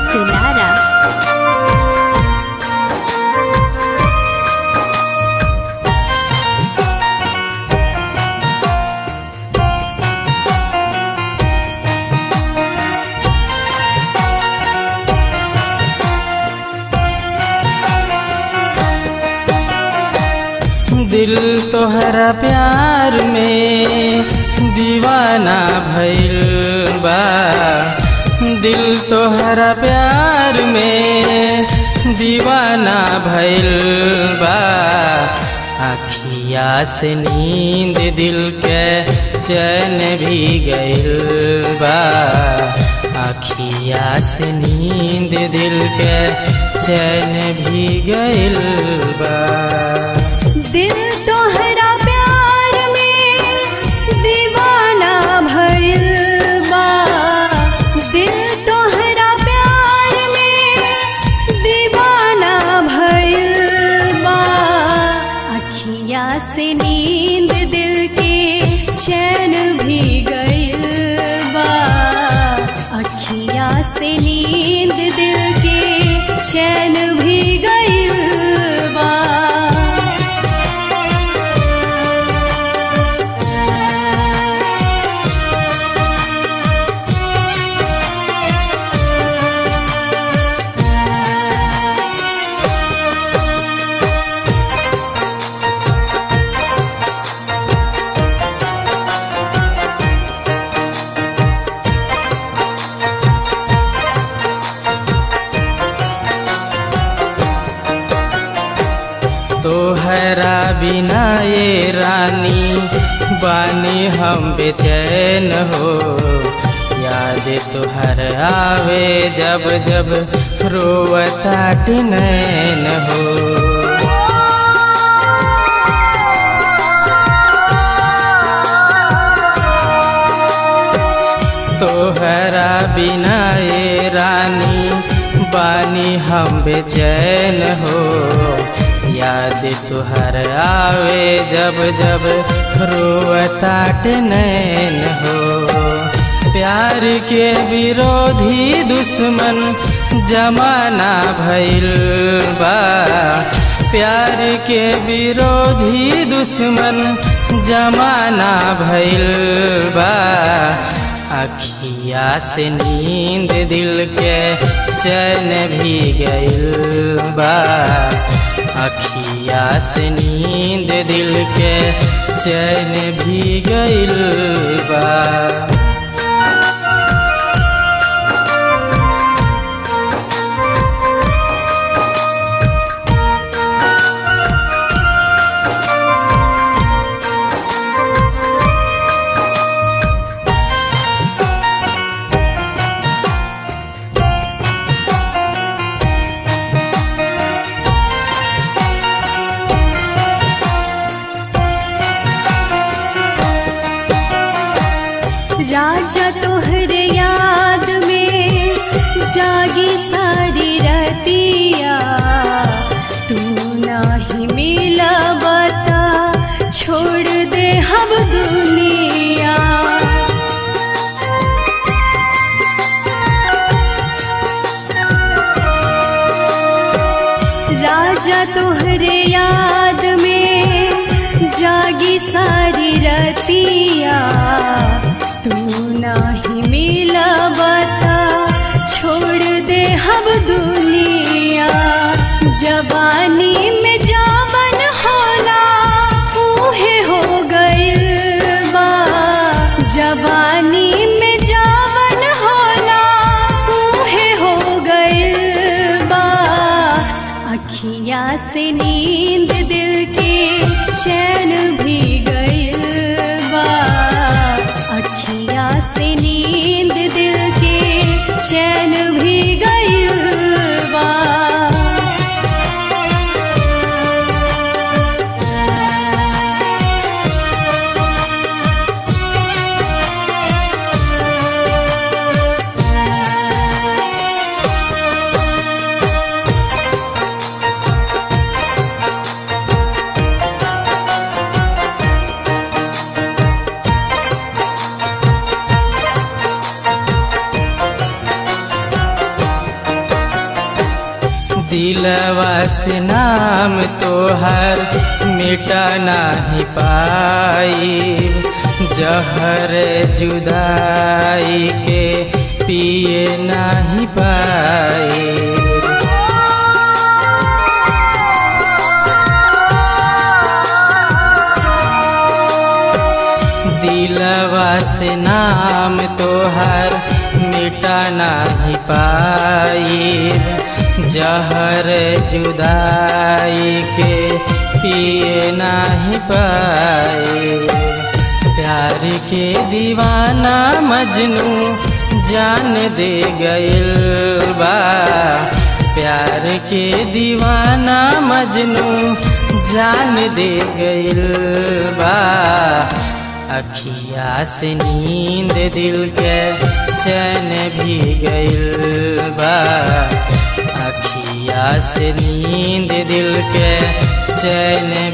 दुलारा दिल तोहरा प्यार में दीवाना भइल बा दिल तोहरा प्यार में दीवाना भइल बा अखिया से नींद दिल के चैन भी गइल बा अखिया से नींद दिल के चैन भी गइल बा दिल तोहरा प्यार में दीवाना भइल बा दिल तोहरा प्यार में दीवाना भइल बा अखिया से नींद दिल के चैन भी गइल बा अखिया से नींद दिल के चैन भी गइल बा तोहरा बिना ये रानी बानी हम बेचैन हो याद तुहर आवे जब जब रोवता नैन हो तोहरा बिना ये रानी बानी हम बेचैन हो याद तुहर आवे जब जब रोवता नैन हो प्यार के विरोधी दुश्मन जमाना भइल बा प्यार के विरोधी दुश्मन जमाना भइल बा अखिया से नींद दिल के चैन भी गइल बा अखिया से नींद दिल के चैन भी गइल बा राजा तोहरे याद में जागी सारी रतिया तू नाही मिला बता छोड़ दे हम दुनिया राजा तोहरे याद में जागी सारी रतिया तू नाही मिला बता छोड़ दे हम दुनिया जवानी में जावन होला ऊहे हो गइल बा जवानी में जावन होला ऊहे हो गइल बा अखिया से नींद दिल के चैन भी गइल बा अखिया से नींद दिल के चैन भी गइल बा दिलवा से नाम तोहर मिटा नहीं पाई जहर जुदाई के पिए नहीं पाई दिलवा से नाम तोहर मिटा नहीं पाई जहर जुदाई के पिए नहीं पाई प्यार के दीवाना मजनू जान दे गइल बा प्यार के दीवाना मजनू जान दे गइल बा अखिया से नींद दिल के चैन भी गइल बा अखिया से नींद दिल के चैन